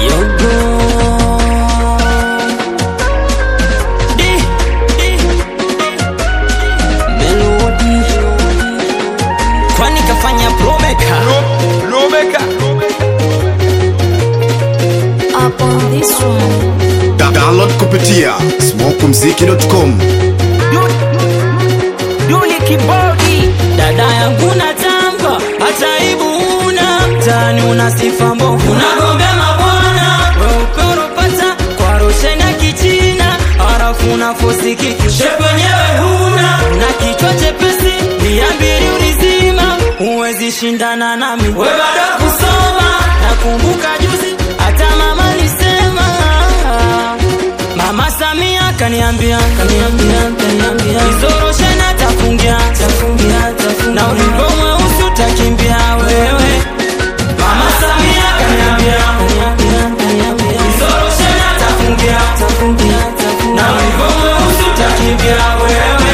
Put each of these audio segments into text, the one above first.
Yogo. Di, di, Melody. Kwani kafanya promeka Up on this one. Da- Download kupitia smokumziki.com. Duli kibodi dada yangu na tamba hata aibu una mtani una sifa mbovu unagombea mabwana weupe unapata kwa roshe na kichina harafu unafosikiki shepu wenyewe huna na kichwa chepesi mia mbili ulizima huwezi shindana nami we bado kusoma nakumbuka juzi hata mama alisema Mama Samia kaniambia kaniambia kaniambia Izoroshe na tafungia tafungia tafungia na ulipo mweusi utakimbia wewe Mama Samia kaniambia kaniambia kaniambia Izoroshe na tafungia tafungia tafungia na ulipo mweusi utakimbia wewe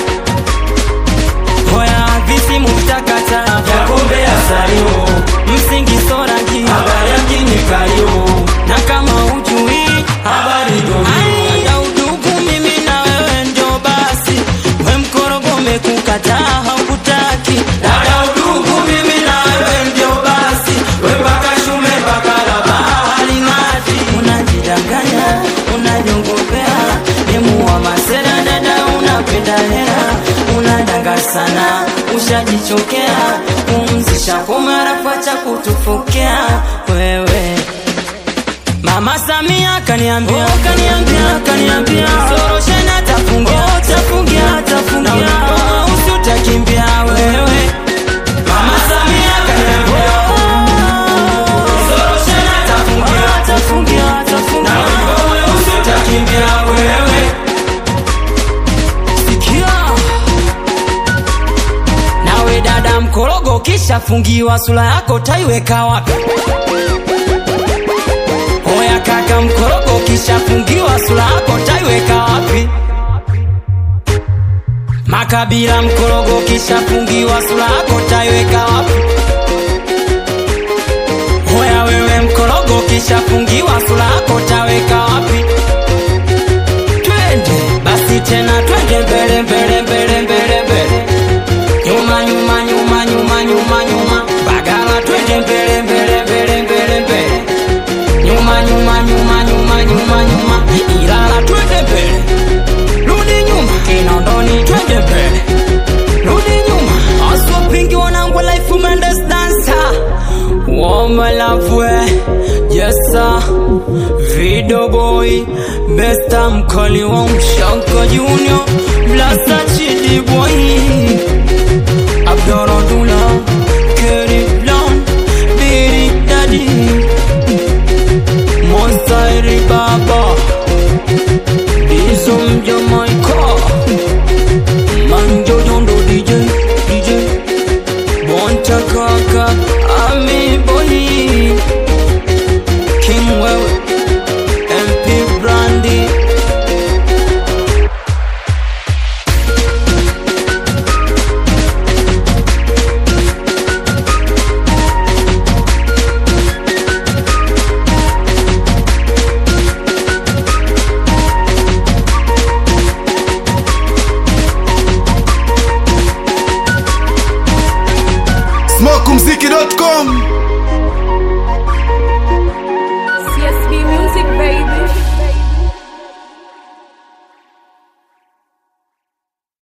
Hoya visi muftakata ya kombe ya sayo msingi sorangi habari ya mjini kayo na kama ujui habari gomio ya udugu mimi na wewe ndio basi we mkorogo mekukataa haukutaki dada udugu mimi na wewe ndio basi we mpaka shume mpaka la bahari ngati unajidanganya unajongopea demu wa masera dada unapenda hela unadanga sana ushajichokea pumzisha komara kwacha kutufokea wewe Mama Samia kaniambia, oh, kaniambia, kaniambia Soroshe na tafungia, oh, tafungia, tafungia Na ulipo mweusi utakimbia wewe Mama Samia kaniambia, oh, Soroshe na tafungia, oh, tafungia, tafungia Na ulipo mweusi utakimbia wewe Sikia Nawe dada mkorogo kisha fungiwa sura yako taiweka wapi? Oya kaka mkorogo kishafungiwa sura yako taiweka wapi? Makabila mkorogo kishafungiwa sura yako taiweka wapi? Oya wewe mkorogo kishafungiwa sura yako taweka wapi? Twende basi tena twende mbele mbele mbele mbele mbele nyuma nyuma nyuma nyuma nyuma nyuma bagala twende mbele mbele mbele mbele mbele nyuma nyuma nyuma nyuma nyuma nyuma ilala twende mbele rudi nyuma kinondoni twende mbele rudi nyuma aswapingi wanangu life mendes dancer womalafwe yesa video boy besta mkali wa mshaka junior blasa chidi boy abdorodula keri